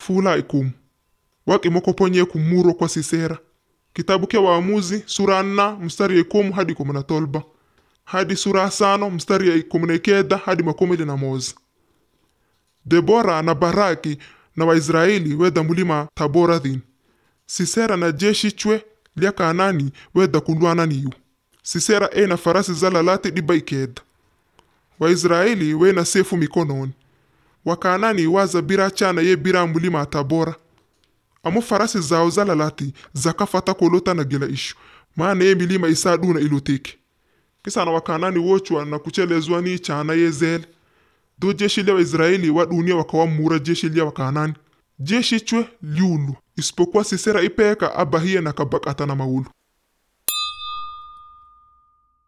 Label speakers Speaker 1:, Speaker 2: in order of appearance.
Speaker 1: fula ikumu wakimokoponye kumuro kwa sisera kitabu kya waamuzi sura nna mstari ya ikumu hadi kumi na tolba hadi sura ya sano mstari ya ikumi na ikenda hadi makumi na moza debora na baraki na waisraeli weda mulima tabora dhin sisera na jeshi chwe lya kanani weda kulwana niyu sisera ena farasi zalalati diba ikeda waisraeli wena sefu mikononi wakanani waza bira chana ye bira mulima tabora amo farasi zao zalalati zakafata kolota na gela ishu maana ye milima isa duna iloteke kisana wakanani wochwa na kuchelezwa ni chana ye zele do jeshi lya waisraeli wa dunia wakawamura jeshi lya wakanani jeshi chwe liulu isipokuwa sisera ipeka abahie na kabakata na maulu